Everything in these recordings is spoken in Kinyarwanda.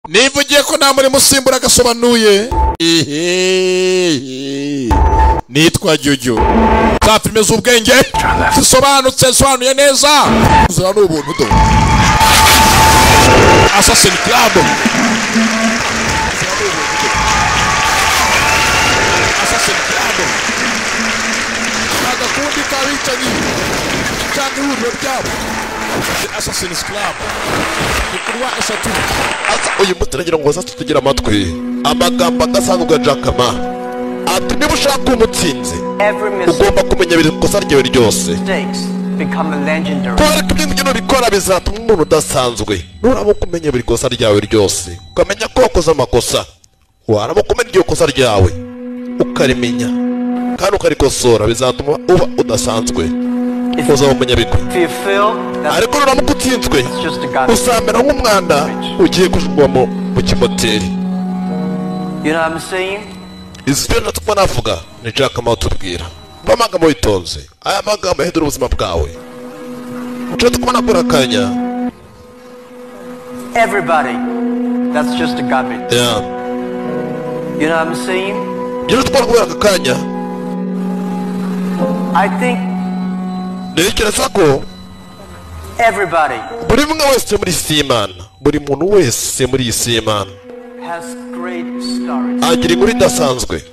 niba ugiye ko nta murimo usimbura agasobanuye nitwa jyujyu za filime z'ubwenge zisobanutse zisobanuye neza zira ni ubuntu do asasini kirabo asasini kirabo agakundi k'abicanyi cyangwa ihuriro ryabo asasini kirabo ni kurwa eshatu asa uyu munsi nagira ngo hose tugira amatwi amagambo adasanzwe ubwa jakama ati niba ushaka uba umutsinzi Every mistake ugomba kumenya biri kosa ryawe ryose become a legendary. kubera ko ibyo ngibyo bikora bizatuma umuntu udasanzwe nuramuka umenya buri kosa ryawe ryose ukamenya ko wakoze amakosa waramuka umenya iryo kosa ryawe ukarimenya kandi ukarikosora bizatuma uba udasanzwe uzaba umunyabigwi If you feel that ariko nuramuka utsinzwe it's just a God, uzamera nk'umwana ugiye kujugunywa mu kimoteri you know what I'm saying? izi byo natwo navuga ni jack amaho tubwira mba amagambo witonze aya magambo yahindura ubuzima bwawe nshobora kubona kuri akanya Everybody, that's just a garbage. ya You know what I'm saying? ngira tubona kubera aka kanya I think ntekereza ko everybody buri umwe wese muri isi y'imana buri muntu wese muri iyi si y'imana has great stories. agira inkuru idasanzwe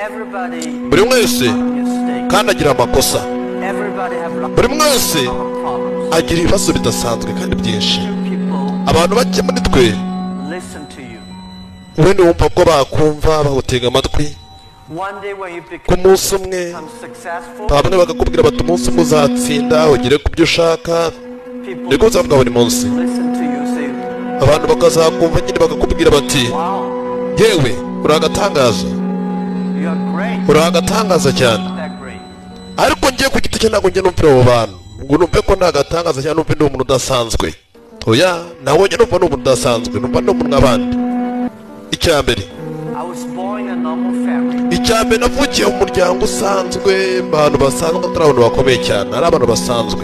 Everybody buri umwe wese mistakes. kandi agira amakosa Everybody have lots buri umwe wese of problems. agira ibibazo bidasanzwe kandi byinshi People abantu bake muri twe listen to you. wenda wumva ko bakumva bagutega amatwi One day when you ku become munsi umwe successful, bamwe bakakubwira bati umunsi umwe uzatsinda ugere ku byo ushaka people niko uzavuga buri munsi listen to you say, abantu bakazakumva nyine bakakubwira bati wow, yewe uri agatangaza you are great. uri agatangaza cyane That great. ariko ngiye ku giti cye ntabwo njye numvira abo bantu ngo numve ko nta gatangaza cyane numve ni umuntu udasanzwe oya nawe njye numva ni umuntu udasanzwe numva ni umuntu nk'abandi icya mbere I was born in a normal family. icya mbere navukiye mu muryango usanzwe mu bantu basanzwe atari abantu bakomeye cyane ari abantu basanzwe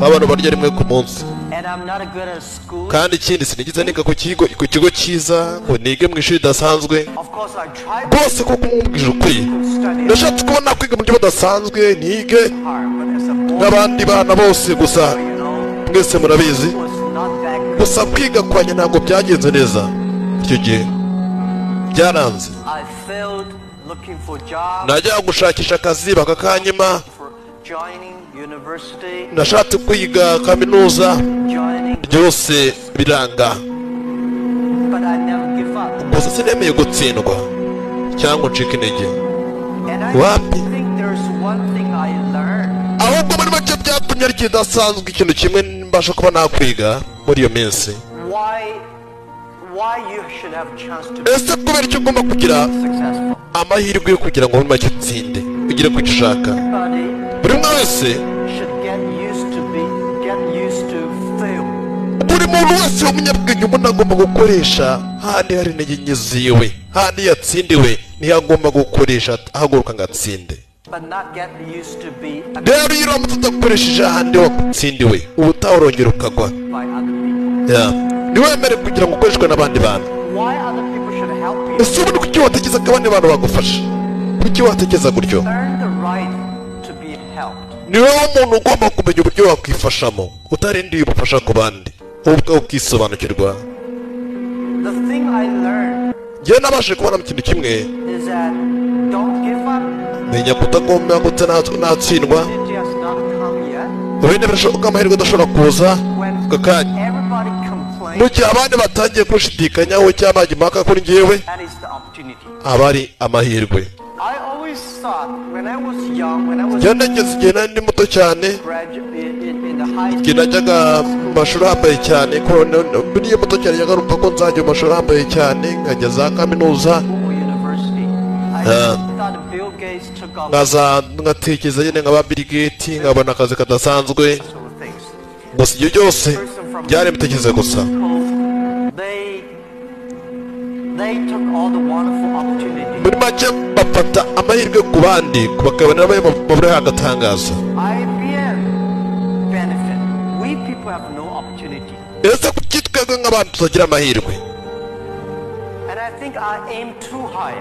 abantu barya rimwe ku munsi And I'm not good at school. kandi ikindi sinigize niga ku kigo ku kigo cyiza ngo nige mu ishuri ridasanzwe Of course, I tried to rwose kuko mwumvise ukuri study nashatse kubona kwiga mu buryo budasanzwe nige hard, but as a boy, nk'abandi bana bose gusa you know, mwese murabizi it was not that good. gusa kwiga kwanjye ntabwo byagenze neza icyo gihe byaranze I failed looking for jobs, najyaga gushakisha akazi bakakanyima for joining university, nashatse kwiga kaminuza joining, byose biranga but I never give up. gusa sinemeye gutsindwa cyangwa ncika intege And I What? think there's one thing I learned. ahubwo muri make byatumye ari kidasanzwe ikintu kimwe mbasha kuba nakwiga muri iyo minsi Why, why you should have a chance to be ese kubera icyo ugomba kugira successful. amahirwe yo kugira ngo muri make utsinde ugire ku cyo ushaka Everybody buri umwe wese should get used to be, get used to fail. buri muntu wese w'umunyabwenge umuntu agomba gukoresha handi hari intege nke ziwe handi yatsindiwe niyo agomba gukoresha ahaguruka ngo atsinde but not get used to be rero iyo uramutse udakoresheje ahandi watsindiwe ubutaha urongera ukagwa by other people. Ya. ntiwemere kugira ngo ukoreshwe n'abandi bantu Why other people should help you? ese ubundi kuki watekereza ko abandi bantu bagufasha kuki watekereza gutyo Earn the right to be helped. ni wowe umuntu ugomba kumenya uburyo wakwifashamo utarindiye ubufasha ku bandi wowe ubwawe ukisobanukirwa The thing I learned njyewe nabashije kubona mu kintu kimwe is that don't give up. menya kutagomba ndetse natsindwa It has not come yet. urinde birashoboka amahirwe adashobora kuza When ako kanya everybody mu complains, gihe abandi batangiye kunshidikanyaho cyangwa bajya impaka kuri njyewe that is the opportunity. aba ari amahirwe I always thought when I was young, when I was njyewe nageze igihe nari ndi muto cyane graduate in, in the high igihe school, najyaga mu mashuri ahambaye cyane ko buriya muto cyane njyaga numva ko nzajya mu mashuri ahambaye cyane nkajya za kaminuza or university, I Ah. thought Bill Gates took off nkaza ngatekereza nyine nkaba Bill Gates nkabona akazi kadasanzwe sort of things. gusa ibyo byose byari ibitekerezo gusa They they took all the wonderful opportunities. muri make bafata amahirwe ku bandi bakabona bamwe baburiho agatangaza IBM benefit. We people have no opportunity. ese kuki twebwe n'abandi tutagira amahirwe And I think I aim too high.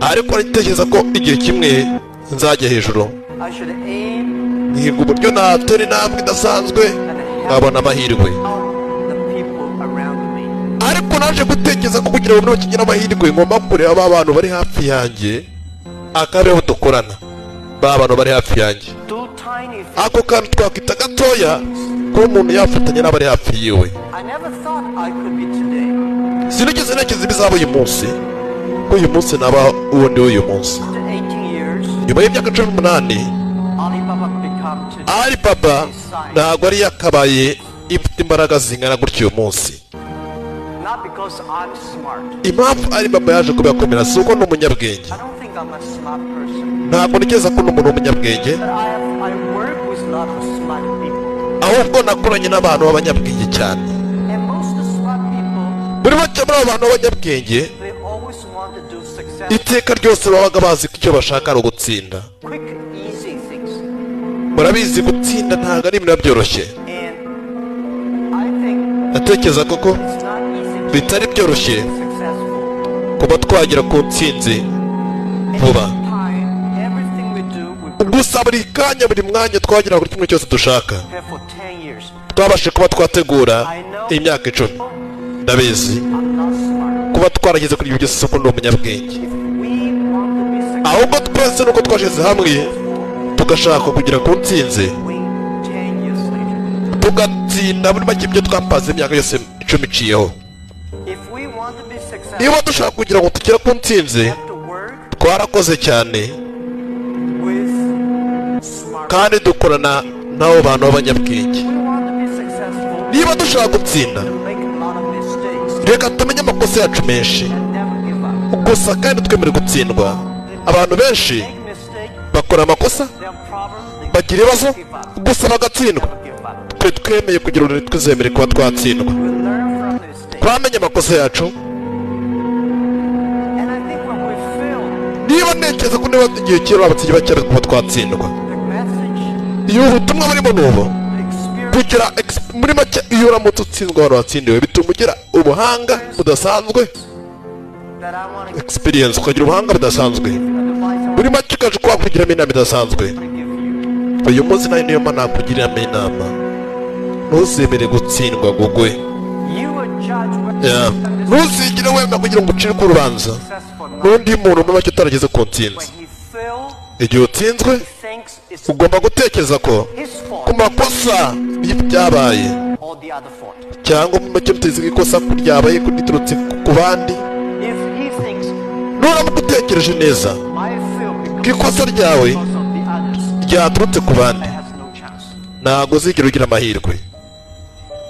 ariko ndatekereza ko igihe kimwe nzajya hejuru I should aim nkiga uburyo natera intambwe idasanzwe and help nkabona amahirwe out the people around me. ariko naje gutekereza ko kugira ngo bakigira amahirwe ngomba kureba ba bantu bari hafi yanjye akareba aho dukorana ba bantu bari hafi yanjye Do tiny things. ako kantu twakwita gatoya kuba umuntu yafatanya n'abari hafi yiwe I never thought I could be today. sinigeze ntekereza ibizaba uyu munsi ko uyu munsi naba uwo ndi uyu munsi After 18 years, nyuma y'imyaka cumi n'umunani Alibaba become today. ari baba ntabwo ari yakabaye ifite imbaraga zingana gutyo uyu munsi Not because I'm smart. impamvu ari baba yaje kubikomera si uko ni umunyabwenge I don't think I'm a smart person. ntabwo ntekereza ko ni umuntu w'umunyabwenge But I, have, I work with a lot of smart people. ahubwo nakoranye n'abantu b'abanyabwenge cyane And most of smart people, muri bake muri abo bantu b'abanyabwenge they always want to do success. iteka ryose babaga bazi ko icyo bashaka ari ugutsinda quick, easy things. murabizi gutsinda ntabwo ari ibintu biba byoroshye And I think ndatekereza koko it's not easy to bitari byoroshye be successful. kuba twagera ku ntsinzi vuba Time, everything we do, we gusa buri kanya buri mwanya twagera buri kimwe cyose dushaka prepare for 10 years. twabashe kuba twategura imyaka icumi ndabizi I'm not smart. kuba twarageze kuri ibyo byose soko ni umunyabwenge If we want to be ahubwo twese nuko twashyize hamwe tugashaka kugera ku ntsinzi successful, 10 years later. tugatsinda muri make ibyo twapanze imyaka yose icumi iciyeho If we want to be successful, niba dushaka kugira ngo tugere ku ntsinzi we have to work twarakoze cyane with smart kandi dukorana n'abo bantu b'abanyabwenge We want to be successful, niba dushaka gutsinda make a lot of mistakes, reka tumenye amakosa yacu menshi and never give up. gusa kandi twemere gutsindwa abantu benshi Make mistake, bakora amakosa there are problems, they bagira ibibazo give up. gusa bagatsindwa Never give up. twe twemeye kugira ururimi twizemere kuba twatsindwa We learn from the mistakes. twamenye amakosa yacu And I think when we fail, niba ntekereza ko niba igihe kera babatsinyi bakera kuba twatsindwa the message, iyo ubutumwa burimo ni ubu the kugira experience, ex- muri make iyo uramutse utsinzwe abantu watsindiwe bituma ugira ubuhanga budasanzwe that I want to experience ukagira ubuhanga budasanzwe advise I muri make ukaje kuba kugiramo inama idasanzwe want to give you. uyu munsi nayo niyo mpamvu nakugiriramo inama ntuzemere gutsindwa gugwe You would judge whether Yeah. yeah. ntuzigire wenda kugira ngo ucire urubanza successful or not. n'undi muntu muri make utarageze ku ntsinzi When he fails, igihe utsinzwe he thinks it's ugomba gutekereza ko his ku fault makosa y'ibyabaye or the other fault. cyangwa mu make muteze ko ikosa ryabaye riturutse ku- ku bandi If he thinks nuramuka utekereje neza I fail ko because ikosa ryawe because of the others, ryaturutse ku I bandi have no chance. ntabwo uzigera ugira amahirwe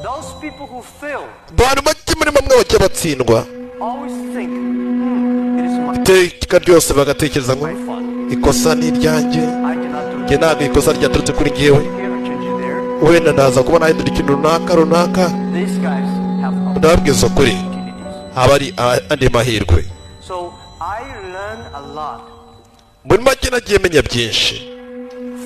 Those people who fail abantu bake muri bamwe bajya batsindwa always think, hmm, it is my iteka ryose bagatekereza ngo fault. ikosa ni iryanjye I cannot do njye it. ntabwo ikosa ryaturutse kuri ngewe Here, I change it there. wenda ndaza kuba nahindura ikintu runaka runaka These guys have ndababwiza ukuri opportunities. haba ari andi mahirwe So I learn a lot muri make nagiye menya byinshi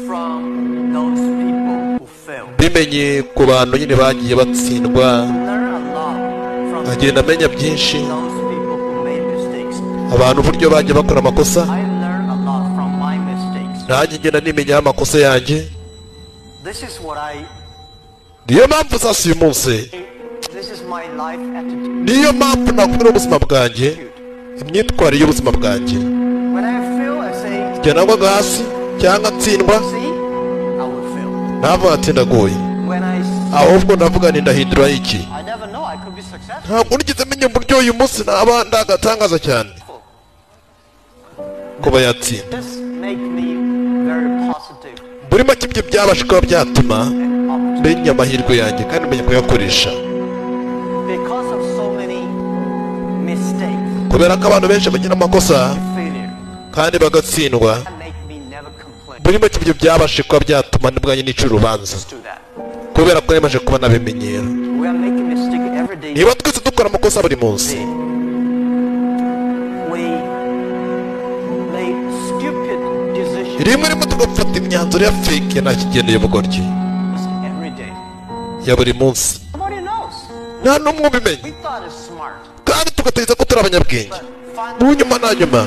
from those people who fail. bimenye ku bantu nyine bagiye batsindwa Learn a lot from nkagenda menya byinshi those people who made mistakes. abantu uburyo bagiye bakora amakosa I learn a lot from my mistakes. nanjye ngenda nimenyaho amakosa yanjye This is what I niyo mpamvu zasi uyu munsi this is my life attitude. niyo mpamvu nakubwira ubuzima bwanjye imyitwarire y'ubuzima bwanjye When I fail, I say, njye nagwaga hasi cyangwa ntsindwa see, I will fail. ntabwo natsindaguye When I s- ahubwo ndavuga nti ndahindura iki I never know I could be successful. ntabwo nigeze menya uburyo uyu munsi naba ndagatangaza cyane kuba yatsinda This make me very positive buri make ibyo byabasha kuba byatuma and optimistic menya amahirwe yanjye kandi menya kuyakoresha because of so many mistakes, kubera ko abantu benshi bagira amakosa failure. kandi bagatsindwa That make me never complain. buri make ibyo byabasha kuba byatuma n'ubwanjye nica urubanza Let's do that. kubera ko yamaze kuba nabimenyera We are making mistake every day. niba twese dukora amakosa buri munsi We make stupid decisions rimwe rimwe tugafata imyanzuro ya feke nta kigenda y'ubugoryi every day. ya buri munsi Nobody knows. nta n'umwe ubimenya We thought it's smart, kandi tugatekereza ko turi abanyabwenge but mu finally nyuma na nyuma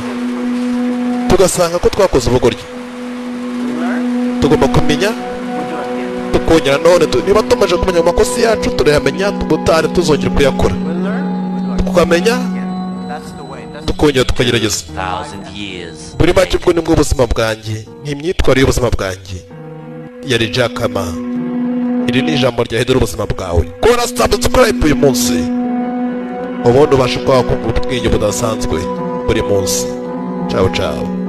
tugasanga ko twakoze ubugoryi we learn. tugomba kumenya We do it again. tukongera nanone tu- niba tumaze kumenya mu makosa yacu turayamenya ubutaha ntituzongere kuyakora We learn. We do it tukamenya again. That's the way. That's tukongera tukagerageza thousand years. muri make ubwo ni bwo buzima bwanjye ni imyitwarire y'ubuzima bwanjye yari jakama iri ni ijambo ryahindura ubuzima bwawe kuba warasitambutse ukarayipu uyu munsi ubundi ubasha kuba wakungura ubwenge budasanzwe buri munsi cawo cawo